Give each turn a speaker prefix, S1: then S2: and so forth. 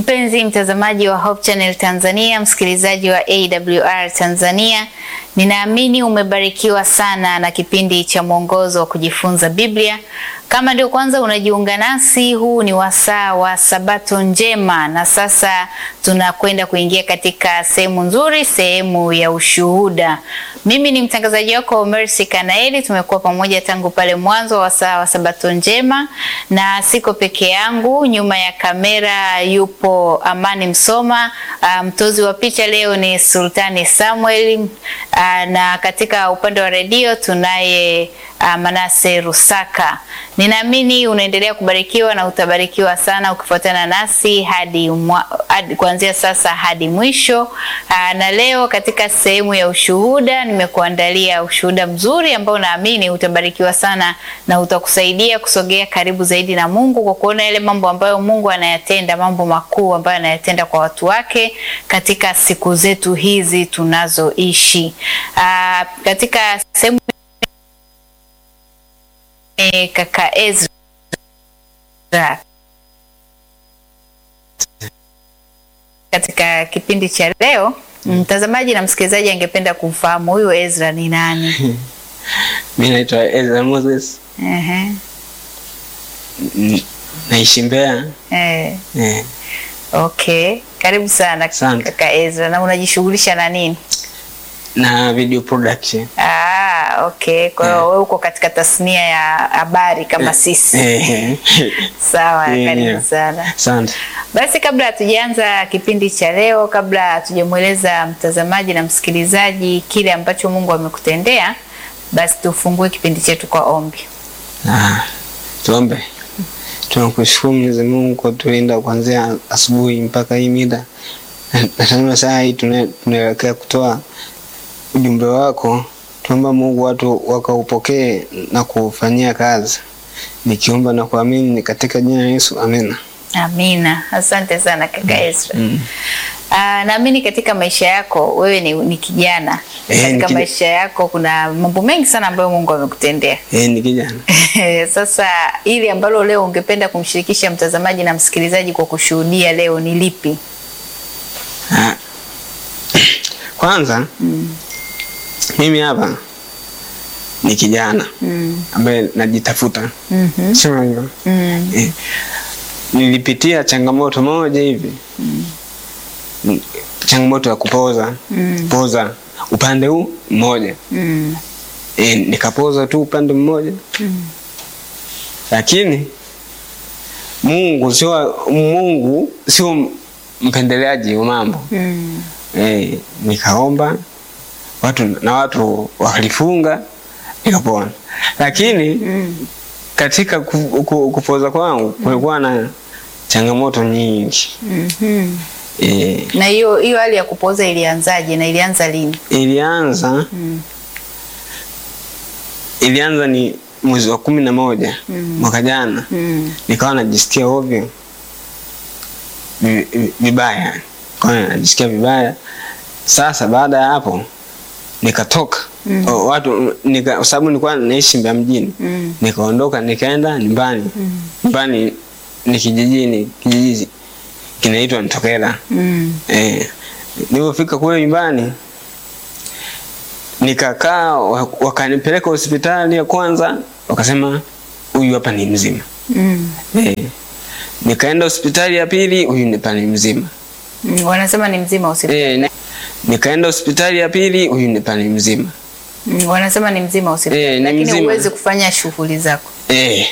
S1: Mpenzi mtazamaji wa Hope Channel Tanzania, msikilizaji wa AWR Tanzania, ninaamini umebarikiwa sana na kipindi cha mwongozo wa kujifunza Biblia. Kama ndio kwanza unajiunga nasi, huu ni wasaa wa Sabato njema, na sasa tunakwenda kuingia katika sehemu nzuri, sehemu ya ushuhuda. Mimi ni mtangazaji wako Mercy Kanaeli. Tumekuwa pamoja tangu pale mwanzo wa wasaa wa Sabato njema, na siko peke yangu. Nyuma ya kamera yupo Amani Msoma, mtozi um, wa picha leo ni Sultani Samuel, uh, na katika upande wa redio tunaye uh, Manase Rusaka. Ninaamini unaendelea kubarikiwa na utabarikiwa sana ukifuatana nasi hadi, hadi kuanzia sasa hadi mwisho. Aa, na leo katika sehemu ya ushuhuda nimekuandalia ushuhuda mzuri ambao naamini utabarikiwa sana na utakusaidia kusogea karibu zaidi na Mungu kwa kuona yale mambo ambayo Mungu anayatenda, mambo makuu ambayo anayatenda kwa watu wake katika siku zetu hizi tunazoishi. Aa, katika sehemu kaka Ezra katika kipindi cha leo, mtazamaji na msikilizaji angependa kumfahamu huyu Ezra ni nani?
S2: Mimi naitwa Ezra Moses.
S1: Ehe.
S2: Naishi Mbeya.
S1: Eh.
S2: Eh,
S1: Okay, karibu sana
S2: Asante.
S1: kaka Ezra, na unajishughulisha na nini?
S2: na video production.
S1: Ah, okay. Kwa hiyo wewe uko katika tasnia ya habari kama sisi.
S2: Eh,
S1: Sawa,
S2: Yeah,
S1: karibu
S2: yeah.
S1: sana.
S2: Asante.
S1: Basi kabla hatujaanza kipindi cha leo, kabla hatujamweleza mtazamaji na msikilizaji kile ambacho Mungu amekutendea, basi tufungue kipindi chetu kwa ombi.
S2: Ah, tuombe. Tunakushukuru Mwenyezi Mungu kwa kutulinda kuanzia asubuhi mpaka hii mida. Na- Na tena saa hii tuna- tunaelekea kutoa ujumbe wako. Tuomba Mungu watu wakaupokee na kuufanyia kazi. Nikiomba na kuamini ni katika jina la Yesu. Amina.
S1: Amina. Asante sana kaka Ezra.
S2: Mm.
S1: Ah, naamini katika maisha yako wewe ni, ni kijana.
S2: Eh, ni
S1: katika
S2: kijana.
S1: maisha yako kuna mambo mengi sana ambayo Mungu amekutendea.
S2: Eh, ni kijana.
S1: Sasa ili ambalo leo ungependa kumshirikisha mtazamaji na msikilizaji kwa kushuhudia leo ni lipi?
S2: Ah. Kwanza mimi hapa ni kijana
S1: Mm.
S2: ambaye najitafuta,
S1: Mhm.
S2: sio hivyo?
S1: Mm.
S2: Eh, nilipitia changamoto moja hivi Mm, changamoto ya kupoza
S1: Mm.
S2: poza upande huu mmoja
S1: Mm.
S2: e, nikapoza tu upande mmoja
S1: Mm.
S2: lakini Mungu sio Mungu sio mpendeleaji wa mambo
S1: Mm.
S2: e, nikaomba watu na watu walifunga nikapona, lakini
S1: Mm.
S2: katika ku, ku, kupoza kwangu kulikuwa na changamoto nyingi
S1: Mhm.
S2: e,
S1: Na hiyo hiyo hali ya kupoza ilianzaje na ilianza lini?
S2: ilianza
S1: Mm.
S2: ilianza ni mwezi wa kumi na moja
S1: Mm.
S2: mwaka jana
S1: Mm.
S2: nikawa najisikia ovyo vi- vi- vibaya kwa najisikia vibaya sasa baada ya hapo nikatoka
S1: Mm.
S2: O, watu nika, kwa sababu nilikuwa naishi Mbeya mjini
S1: Mm.
S2: nikaondoka nikaenda nyumbani
S1: Mm.
S2: nyumbani ni kijijini kijiji kinaitwa Ntokela
S1: Mm.
S2: Eh, nilipofika kule nyumbani nikakaa, wa- wakanipeleka hospitali ya kwanza, wakasema huyu hapa ni mzima.
S1: Mm.
S2: Eh, nikaenda hospitali ya pili, huyu hapa ni mzima.
S1: Mm. Wanasema ni mzima hospitali.
S2: Eh, ni- nikaenda hospitali ya pili, huyu hapa ni mzima.
S1: Mm. Wanasema ni mzima hospitali.
S2: Eh, ni
S1: Lakini
S2: mzima.
S1: huwezi kufanya shughuli zako.
S2: Eh,